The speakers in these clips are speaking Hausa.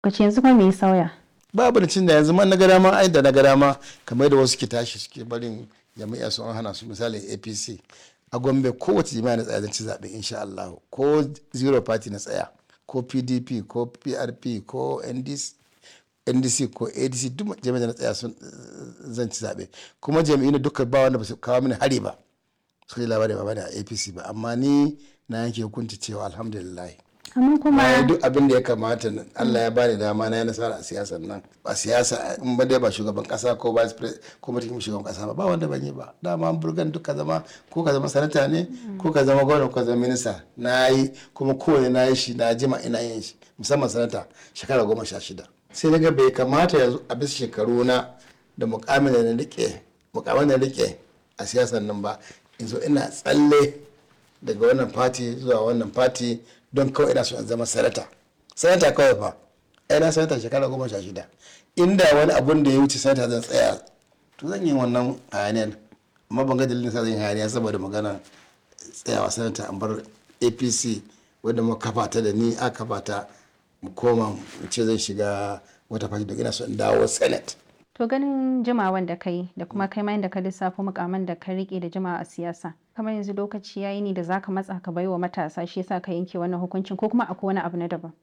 Kace yanzu kuma me ya sauya? babu da cin da yanzu man na gada ma ai da na gada ma kamar da wasu ke tashi suke barin jami'a su an hana su misali apc a gombe kowace jami'a na tsaya zan ci zaɓe insha Allah ko zero party na tsaya ko pdp ko prp ko ndc ndc ko adc duk jami'a na tsaya sun zan ci zaɓe kuma jami'in duka ba wanda ba su kawo mini hari ba su yi labari ba bane a apc ba amma ni na yanke hukunci cewa alhamdulillah Amma kuma bayan duk abin da ya kamata Allah ya bani dama na yi nasara a siyasar nan a siyasa in ba dai ba shugaban kasa ko vice president ko mutum shugaban kasa ba ba wanda ban yi ba dama an burgan duk ka zama ko ka zama sanata ne ko ka zama gwamna ko ka zama minista na yi kuma kowane na yi shi na jima ina yin shi musamman sanata shekara goma sha shida sai na ga bai kamata yanzu a bisa shekaru na da mukamin da na rike mukamin da na rike a siyasar nan ba in zo ina tsalle daga wannan fati zuwa wannan fati don kawai ina so in zama sanata sanata kawai fa ai na sanata shekara goma sha shida inda wani abun da ya wuce sanata zan tsaya to zan yi wannan hayaniyar amma ban ga dalilin sa zan yi hayaniya saboda magana tsayawa sanata an bar apc wadda mu kafa ta da ni a kafa ta mu koma mu ce zan shiga wata fati don ina so in dawo senate to ganin jimawan da kai da kuma kai ma da ka lissafo mukaman da ka rike da jimawa a siyasa kamar yanzu lokaci yayi ne da zaka matsa ka baiwa matasa shi yasa ka yanke wannan hukuncin ko kuma akwai wani abu na daban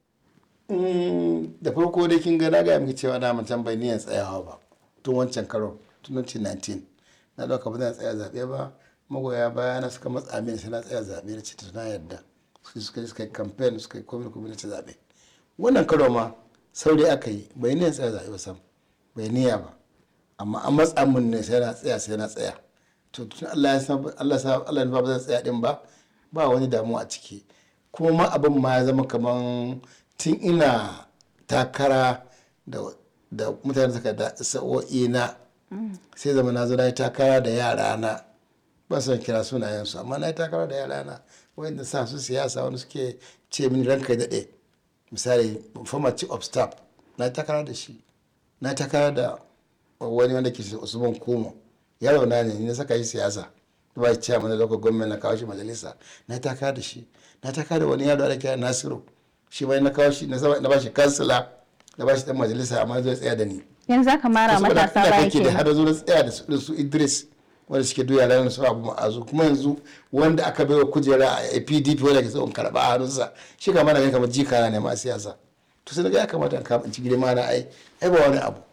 da farko dai kin ga na gaya miki cewa na mutum bai niyan tsayawa ba tun wancan karo tun 2019 na dauka ba zan tsaya zaɓe ba magoya baya na suka matsa mini sai na tsaya zaɓe na ce na yarda su suka suka yi campaign suka yi komai komai na ci zaɓe wannan karo ma saurayi aka yi bai niyan tsaya zaɓe ba sam bai niyya ba amma an matsa mun ne sai na tsaya sai na tsaya to tun Allah ya san Allah sa Allah ya ba zan tsaya din ba ba wani damuwa a ciki kuma ma abin ma ya zama kaman tun ina takara da da mutane suka da sa'o'i na sai zama na zo na yi takara da yara na ba son kira sunayensu amma na yi takara da yara na wanda sa su siyasa wani suke ce mini ranka daɗe misali former chief of staff na yi takara da shi na yi takara da wani wanda ke usman kumo yaro na ne na saka shi siyasa ba shi chairman da local government na kawo shi majalisa na takara da shi na takara da wani yaro da kira nasiru shi bai na kawo shi na ba shi kansila na ba shi dan majalisa amma zai tsaya da ni yanzu zaka mara matasa baya kake da ke har zo na tsaya da su su Idris wanda suke duya ranar su abu ma'azu kuma yanzu wanda aka baiwa kujera a PDP wanda ke son karba a hannunsa shi kama na kamar jikana ne ma siyasa to sai ga ya kamata in kama in ci girma na ai ai ba wani abu